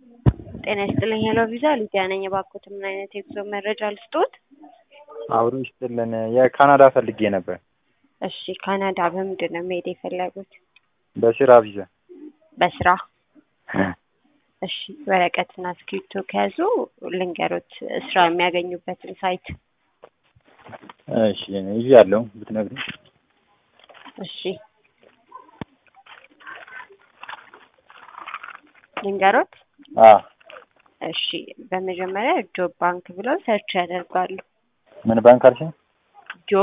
ጤና ይስጥልኝ ሄሎ ቪዛ ሊዲያ ነኝ። እባክዎት ምን አይነት የጉዞ መረጃ ልስጥዎት? አብሮ ይስጥልን። የካናዳ ፈልጌ ነበር። እሺ ካናዳ በምንድን ነው መሄድ የፈለጉት? በስራ ቪዛ። በስራ እሺ ወረቀትና እስክሪብቶ ከያዙ ልንገሮት ስራ የሚያገኙበትን ሳይት። እሺ ይዤ ያለው ብትነግሪኝ። እሺ ልንገሮት። አ እሺ በመጀመሪያ ጆብ ባንክ ብለው ሰርች ያደርጋሉ። ምን ባንክ አልሽኝ?